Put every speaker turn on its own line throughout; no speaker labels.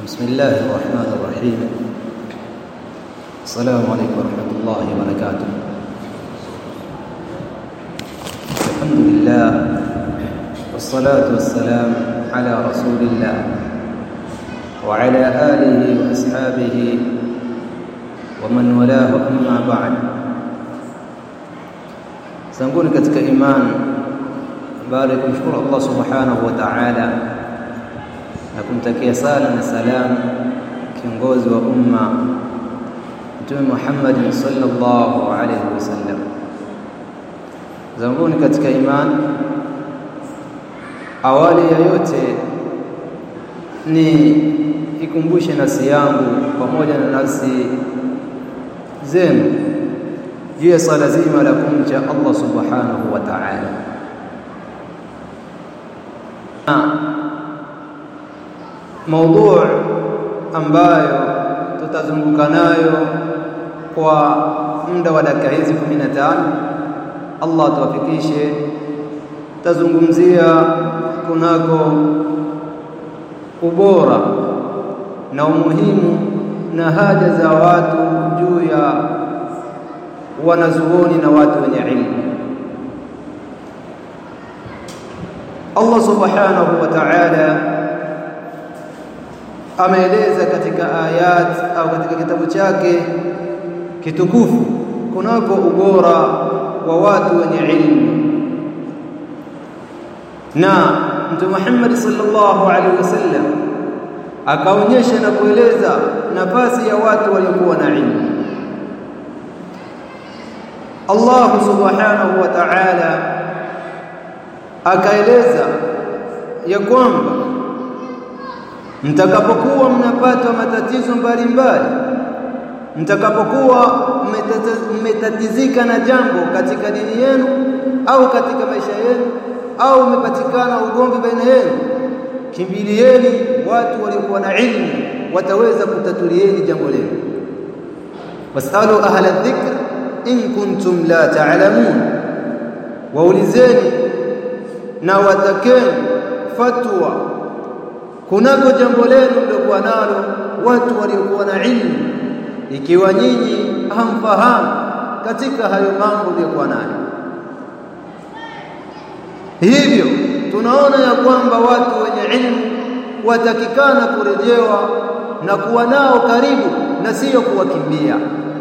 بسم الله الرحمن الرحيم السلام عليكم ورحمة الله وبركاته الحمد لله والصلاة والسلام على رسول الله وعلى آله وأصحابه ومن والاه أما بعد sanguni katika imani baada ya kumshukuru Allah subhanahu wa ta'ala na kumtakia sala na salamu kiongozi wa umma Mtume Muhammad sallallahu alaihi wasallam. Zanguni katika imani, awali ya yote ni ikumbushe nafsi yangu pamoja na nafsi zenu juu ya swala zima la kumcha Allah subhanahu wa ta'ala. Maudhu ambayo tutazunguka nayo kwa muda wa dakika hizi 15 Allah tuwafikishe, tazungumzia kunako ubora na umuhimu na haja za watu juu ya wanazuoni na watu wenye ilmu. Allah subhanahu wa ta'ala ameeleza katika ayat au katika kitabu chake kitukufu kunako ubora wa watu wenye ilmu, na Mtume Muhammad sallallahu alaihi wasallam akaonyesha na kueleza nafasi ya watu waliokuwa na ilmu. Allah subhanahu wa ta'ala akaeleza ya kwamba mtakapokuwa mnapata matatizo mbalimbali, mtakapokuwa mmetatizika na jambo katika dini yenu au katika maisha yenu, au umepatikana ugomvi baina yenu, kimbilieni watu waliokuwa na ilmu, wataweza kutatulieni jambo lenu. Wasalu ahla dhikr in kuntum la ta'lamun, waulizeni na watakeni fatwa kunako jambo lenu mliokuwa nalo watu waliokuwa na ilmu, ikiwa nyinyi hamfahamu katika hayo mambo mliokuwa nayo. Hivyo tunaona ya kwamba watu wenye ilmu watakikana kurejewa na kuwa nao karibu na sio kuwakimbia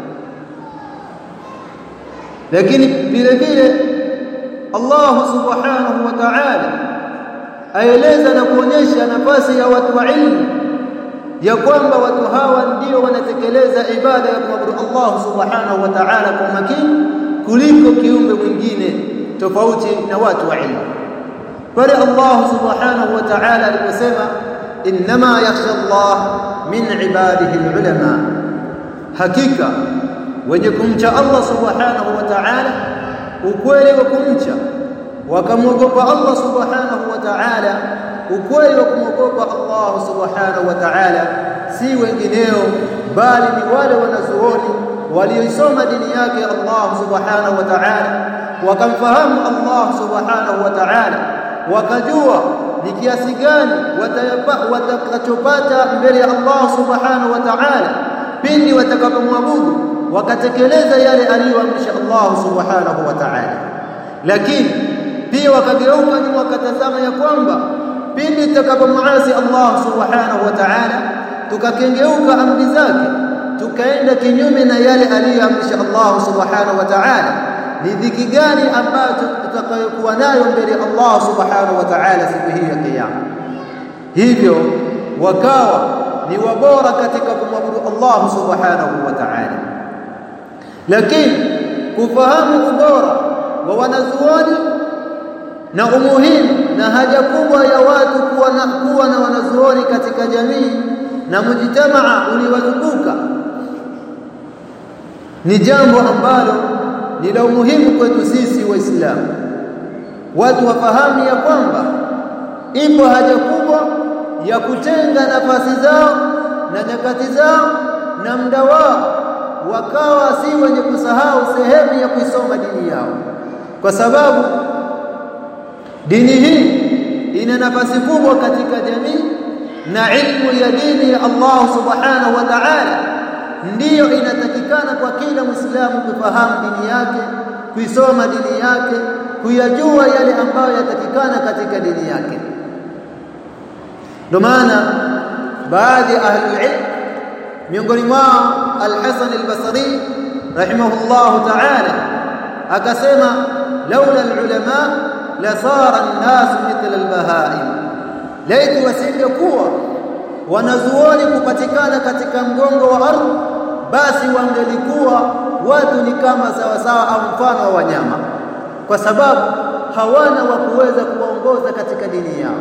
lakini vile vile Allah subhanahu wa ta'ala aeleza na kuonyesha nafasi ya watu wa ilmu ya kwamba watu hawa ndio wanatekeleza ibada ya kumwabudu Allah subhanahu wa ta'ala kwa makini kuliko kiumbe mwingine tofauti na watu wa ilmu pale Allah subhanahu wa ta'ala aliposema inma yakhsha Allah min ibadihi alulama hakika wenye kumcha Allah subhanahu wa ta'ala ukweli wa kumcha wakamwogopa Allah subhanahu wa ta'ala ukweli wa kumwogopa Allah subhanahu wa ta'ala si wengineo bali ni wale wanazuoni walioisoma dini yake Allah subhanahu wa ta'ala wakamfahamu Allah subhanahu wa ta'ala wakajua ni kiasi gani watakachopata mbele ya Allah subhanahu wa ta'ala pindi watakapomwabudu wakatekeleza yale aliyoamrisha Allah subhanahu wa ta'ala lakini pia wakageuka nyuma wakatazama ya kwamba pindi tutakapomuasi Allah subhanahu wa ta'ala tukakengeuka amri zake tukaenda kinyume na yale aliyoamrisha Allah subhanahu wa ta'ala ni dhiki gani ambayo tutakayokuwa nayo mbele ya Allah subhanahu wa ta'ala siku hii ya kiyama hivyo wakawa ni wabora katika kumwabudu Allah subhanahu wa ta'ala lakini kufahamu ubora wa wanazuoni na umuhimu na haja kubwa ya watu kuwa na, kuwa na wanazuoni katika jamii na mujitamaa uliwazunguka ni jambo ambalo ni la umuhimu kwetu sisi waislamu watu wafahamu ya kwamba ipo haja kubwa ya kutenga nafasi zao na nyakati zao na muda wao wakawa si wenye kusahau sehemu ya kuisoma dini yao kwa sababu dini hii ina nafasi kubwa katika jamii na ilmu ya dini ya Allah subhanahu wa ta'ala ndiyo inatakikana kwa kila Muislamu kufahamu dini yake kuisoma dini yake kuyajua yale ambayo yatakikana katika dini yake ndio maana baadhi ya ahli ilm miongoni mwao al-Hasan al-Basri rahimahullah ta'ala akasema laula al-ulama la sara an-nas mithla al-bahaim laiti wasingekuwa wanazuoni kupatikana katika mgongo wa ardhi basi wangelikuwa watu ni kama sawasawa au mfano wa wanyama kwa sababu hawana wa kuweza kuwaongoza katika dini yao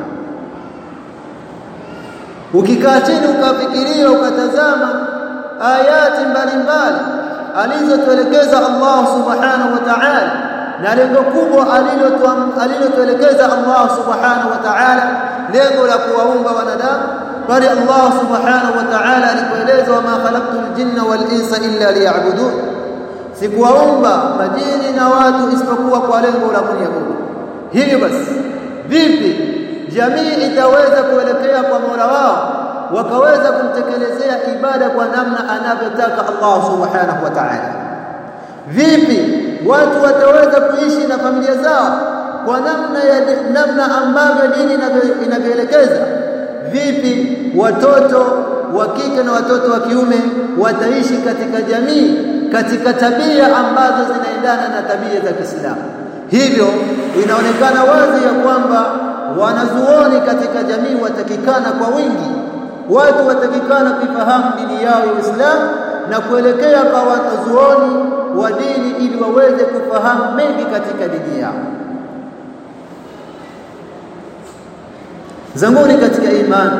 ukikaa chini ukafikiria ukatazama ayati mbalimbali alizotuelekeza Allah subhanahu wa ta'ala na lengo kubwa alilotuelekeza Allah subhanahu wa ta'ala lengo la kuwaumba wanadamu bali Allah subhanahu wa ta'ala alipoeleza wama khalaqtul jinna wal insa illa liya'budun sikuwaumba majini na watu isipokuwa kwa lengo la kuniabudu hivyo basi vipi jamii itaweza kuelekea kwa Mola wao wakaweza kumtekelezea ibada kwa namna anavyotaka Allah subhanahu wa ta'ala vipi watu wataweza kuishi na familia zao kwa namna ya namna ambavyo dini inavyoelekeza vipi watoto wa kike na watoto wa kiume wataishi katika jamii katika tabia ambazo zinaendana na tabia za Kiislamu hivyo inaonekana wazi ya kwamba wanazuoni katika jamii watakikana kwa wingi watu watakikana kuifahamu dini yao ya Uislamu na kuelekea kwa wanazuoni wa dini ili waweze kufahamu mengi katika dini yao zanguni katika imani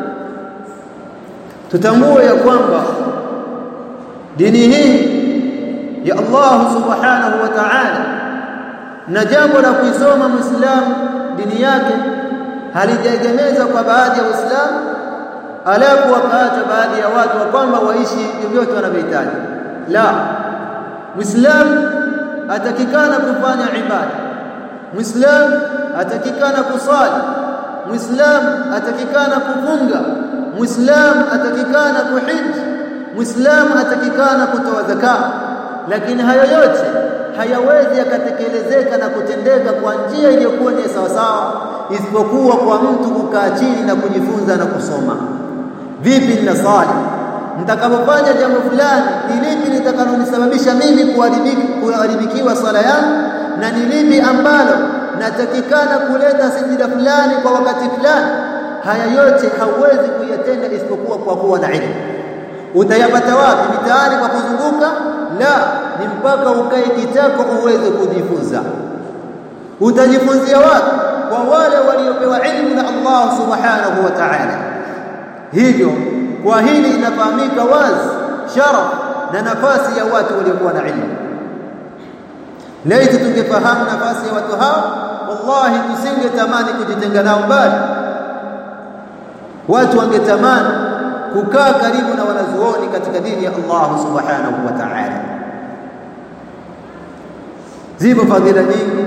tutambue ya kwamba dini hii ya Allah subhanahu wa ta'ala na jambo la kuisoma muislamu dini yake halijaegemezwa kwa baadhi ya waislamu alafu wakaacha baadhi ya watu wa kwamba waishi vyovyote wanavyohitaji la muislamu atakikana kufanya ibada muislamu atakikana kusali muislamu atakikana kufunga muislamu atakikana kuhiji muislamu atakikana kutoa zaka lakini hayo yote hayawezi yakatekelezeka na kutendeka kwa njia iliyokuwa ni sawasawa isipokuwa kwa mtu kukaa chini na kujifunza na kusoma vipi ninasali nitakapofanya jambo fulani ni lipi litakalonisababisha mimi kuharibikiwa swala yangu na ni lipi ambalo natakikana kuleta sijida fulani kwa wakati fulani haya yote hauwezi kuyatenda isipokuwa kwa kuwa na ilmu utayapata wapi mitaani kwa kuzunguka la ni mpaka ukae kitako uweze kujifunza utajifunzia wapi kwa wale waliopewa ilmu na Allah subhanahu wa ta'ala hivyo kwa hili inafahamika wazi sharaf na nafasi ya watu waliokuwa na ilmu laiti tungefahamu nafasi ya watu hao wallahi tusingetamani kujitenga nao mbali watu wangetamani kukaa karibu na wanazuoni katika dini ya Allah subhanahu wa ta'ala zipo fadhila nyingi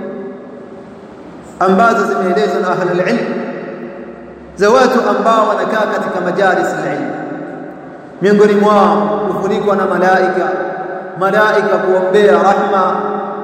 ambazo zimeelezwa na ahli ilm za watu ambao wanakaa katika majalis ilm miongoni mwao kufunikwa na malaika malaika kuombea rahma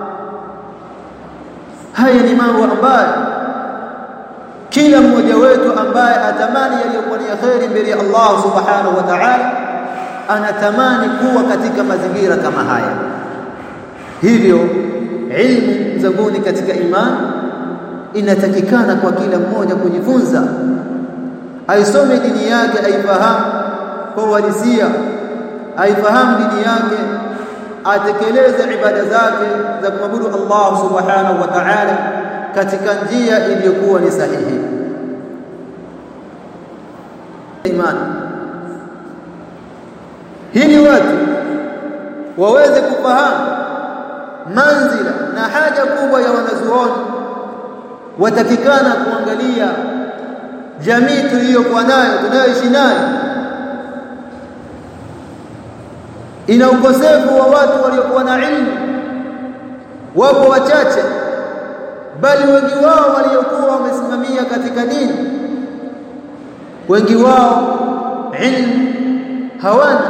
haya ni mambo ambayo kila mmoja wetu ambaye atamani yaliyokuwa ni khairi mbele ya Allah subhanahu wa ta'ala anatamani kuwa katika mazingira kama haya hivyo ilmu zanguni katika imani inatakikana kwa kila mmoja kujifunza aisome dini yake aifahamu kwa uhalisia aifahamu dini yake atekeleze ibada zake za kumwabudu Allah subhanahu wa ta'ala katika njia iliyokuwa ni sahihi imani hili watu waweze kufahamu manzila na haja kubwa ya wanazuoni watakikana kuangalia jamii tuliyokuwa nayo tunayoishi nayo ina ukosefu wa watu waliokuwa na ilmu wapo wachache bali wengi wao waliokuwa wamesimamia katika dini wengi wao ilmu hawana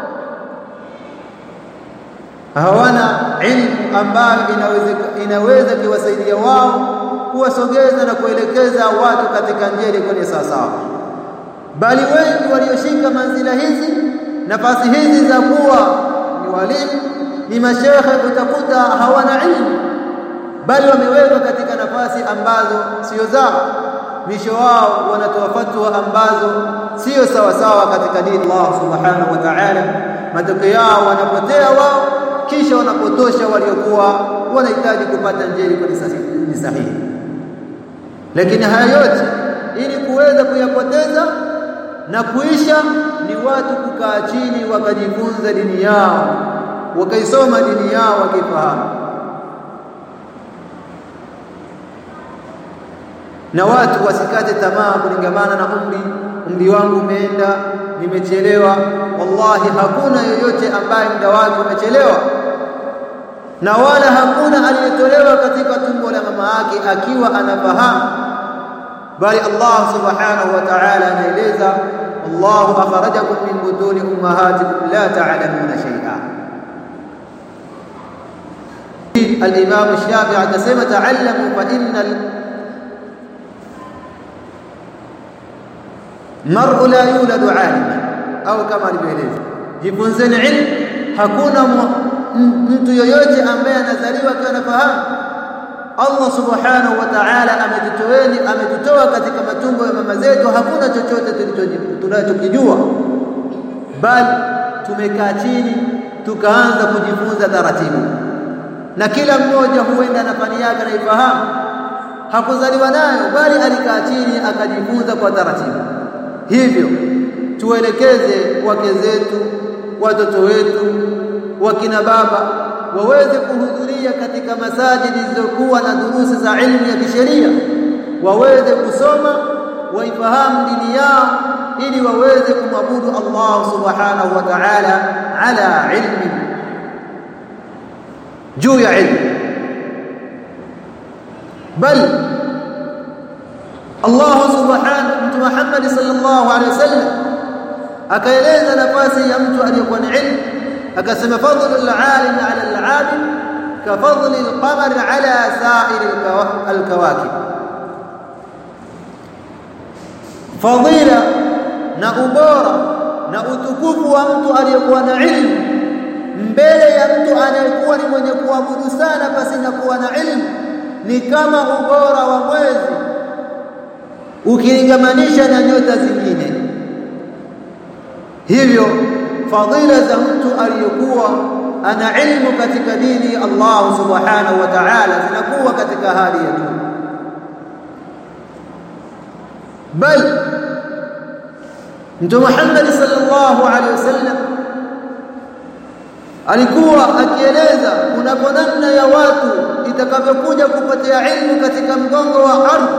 hawana ilmu ambayo inaweza inaweza kiwasaidia wao kuwasogeza na kuelekeza watu katika njia ile kwenye sawasawa bali wengi walioshika manzila hizi nafasi hizi za kuwa ni walimu ni mashekhe utakuta hawana ilmu bali wamewekwa katika nafasi ambazo sio zao misho wao wanatoa fatwa ambazo sio sawa sawa katika dini Allah subhanahu wa ta'ala matokeo yao wanapotea wao kisha wanapotosha waliokuwa wanahitaji kupata njia ni sahihi lakini haya yote ili kuweza kuyapoteza na kuisha ni watu kukaa chini wakajifunza dini yao wakaisoma dini yao wakifahamu na watu wasikate tamaa kulingamana na umri umri wangu umeenda nimechelewa wallahi hakuna yoyote ambaye muda wake umechelewa na wala hakuna aliyetolewa katika tumbo la mama yake akiwa anafahamu bali Allah subhanahu wa ta'ala anaeleza Allahu akhrajakum min butuni ummahatikum la ta'lamuna shay'a الإمام الشافعي anasema ta'allamu fa innal mar'u la yuladu 'aliman au kama alivyoeleza jifunzeni ilmu hakuna mtu yoyote ambaye anazaliwa akiwa anafahamu Allah subhanahu wa ta'ala ametutoeni ametutoa katika matumbo ya mama zetu hakuna chochote tunachokijua bali tumekaa chini tukaanza kujifunza taratibu na kila mmoja huenda na fani yake anaifahamu hakuzaliwa nayo bali alikaa chini akajifunza kwa taratibu hivyo tuelekeze wake zetu watoto wetu wakina baba waweze kuhudhuria katika masajidi zilizokuwa na durusi za ilmu ya kisheria waweze kusoma waifahamu dini yao ili waweze kumwabudu Allah subhanahu wa ta'ala ala ilmi juu ya ilmu bal Allah subhanahu mtu Muhammad sallallahu alaihi wasallam akaeleza nafasi ya mtu aliyekuwa na ilmu akasema fadhlu al-alim ala al-abid ka fadhli al-qamar ala sa'ir al-kawakib fadila na ubora na utukufu wa mtu aliyekuwa na ilmu mbele ya mtu anayekuwa ni mwenye kuabudu sana basi na kuwa na ilmu ni kama ubora wa mwezi ukilingamanisha na nyota zingine hivyo fadila za mtu aliyekuwa ana ilmu katika dini Allah subhanahu wa ta'ala zinakuwa katika hali ya juu bal Mtume Muhammad sallallahu alaihi wasallam alikuwa akieleza kunapo namna ya watu itakavyokuja kupotea ilmu katika mgongo wa ardhi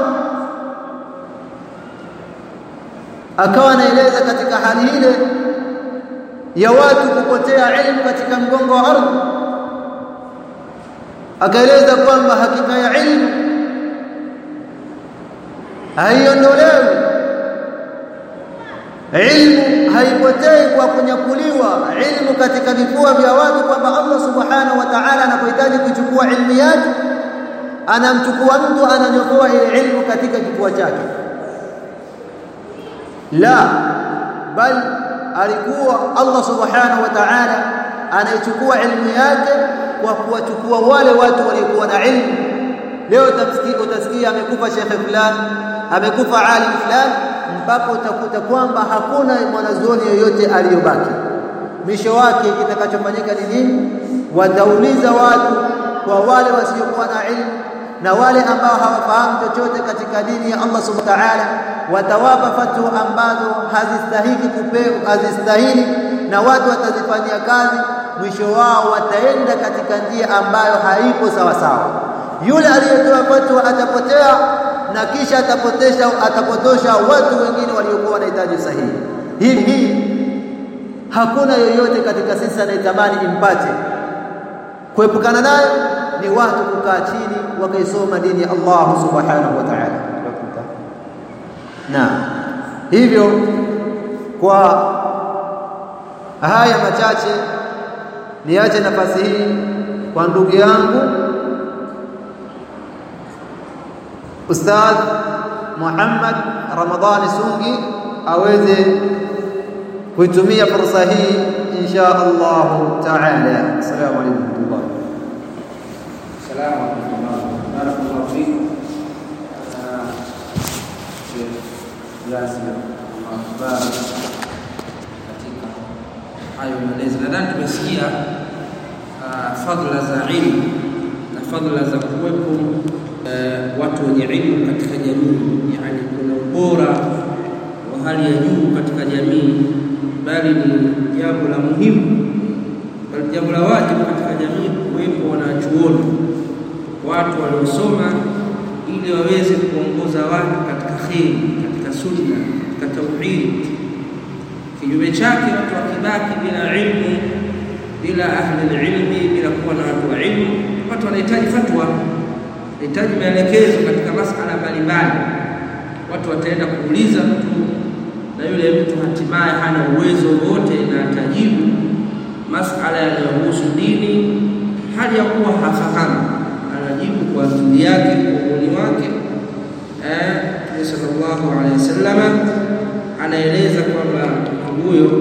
akawa anaeleza katika hali ile ya watu kupotea ilmu katika mgongo wa ardhi akaeleza kwamba hakika ya ilmu haiondolewi ilmu haipotei kwa kunyakuliwa ilmu katika vifua vya watu kwamba Allah subhanahu wa ta'ala anapohitaji kuchukua ilmu yake anamchukua mtu ananyokoa ile ilmu katika kifua chake la bal alikuwa Allah subhanahu wa ta'ala anaichukua ilmu yake kwa kuwachukua wale watu waliokuwa na ilmu leo utasikia utasikia amekufa shekhe fulani amekufa alim fulani mpaka utakuta kwamba hakuna mwanazuoni yoyote aliyobaki mwisho wake kitakachofanyika ni nini watauliza watu kwa wale wasiokuwa na ilmu na wale ambao hawafahamu chochote katika dini ya Allah subhanahu wa ta'ala watawapa fatwa ambazo hazistahiki kupewa hazistahili na watu watazifanyia kazi mwisho wao wataenda katika njia ambayo haipo sawa sawa yule aliyetoa fatwa atapotea na kisha atapotesha atapotosha watu wengine waliokuwa wanahitaji sahihi hii hii hakuna yoyote katika sisi anayetamani impate kuepukana nayo ni watu kukaa chini wakaisoma dini ya Allah subhanahu wa ta'ala naam hivyo kwa haya machache niache nafasi hii kwa ndugu yangu Ustadh Muhammad Ramadhani Sungi aweze kuitumia fursa hii insha Allah taala. Assalamu alaykum warahmatullahi
Salamu alaykum. Barakallahu fik. Yasir akhbar katika hayo maelezo. Nadhani tumesikia fadhila za ilmu na fadhila za kuwepo watu wenye ilmu katika jamii, yani kuna ubora wa hali ya juu katika jamii, bali ni jambo la muhimu, bali jambo la wajibu katika jamii kuwepo wanachuoni, watu waliosoma, ili waweze kuongoza watu katika kheri, katika sunna, katika tauhid. Kinyume chake, watu wakibaki bila ilmu, bila ahli ilmi, bila kuwa na watu wa ilmu, watu wanahitaji fatwa hitaji maelekezo katika masala mbalimbali. Watu wataenda kuuliza mtu, na yule mtu hatimaye hana uwezo wote na atajibu masala yanayohusu dini hali ya kuwa hafahamu, anajibu kwa akili yake, kwa uoni wake. Mtume sallallahu alaihi wasallama anaeleza kwamba huyo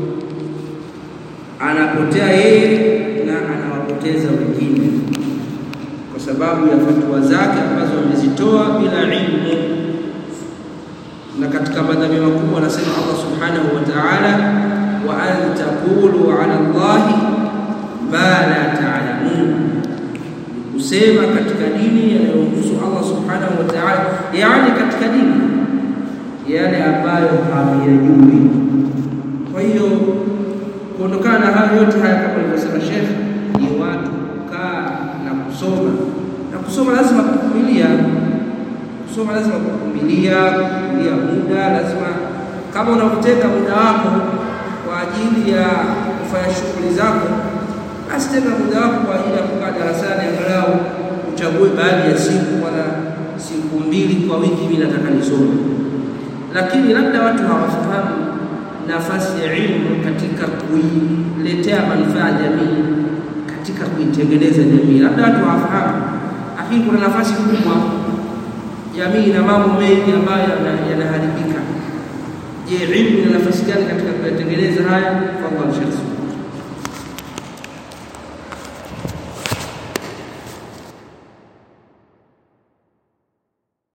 anapotea yeye na anawapoteza wengine kwa sababu ya fatwa zake ambazo amezitoa bila ilmu. Na katika madhambi makubwa anasema Allah subhanahu wa ta'ala, wa an taqulu ala Allahi ma la ta'lamun, kusema katika dini yanayohusu Allah subhanahu wa ta'ala, yani katika dini yale ambayo hamyajui. Kwa hiyo kuondokana na hayo yote haya, kama alivyosema Sheikh, ni watu kukaa na kusoma na kusoma lazima kuvumilia. Kusoma lazima kuvumilia, kuvumilia muda. Lazima kama unavyotenga muda wako kwa ajili ya kufanya shughuli zako, basi tenga muda wako kwa ajili ya kukaa darasani, angalau uchague baadhi ya siku, wala siku mbili kwa wiki, mimi nataka nisome. Lakini labda watu hawafahamu nafasi ya ilmu katika kuiletea manufaa jamii katika kuitengeneza jamii. Labda watu hawafahamu, lakini kuna nafasi kubwa. Jamii na mambo mengi ambayo yanaharibika. Je, ilmu ina nafasi gani katika kuyatengeneza haya? Fadhali Sheikh.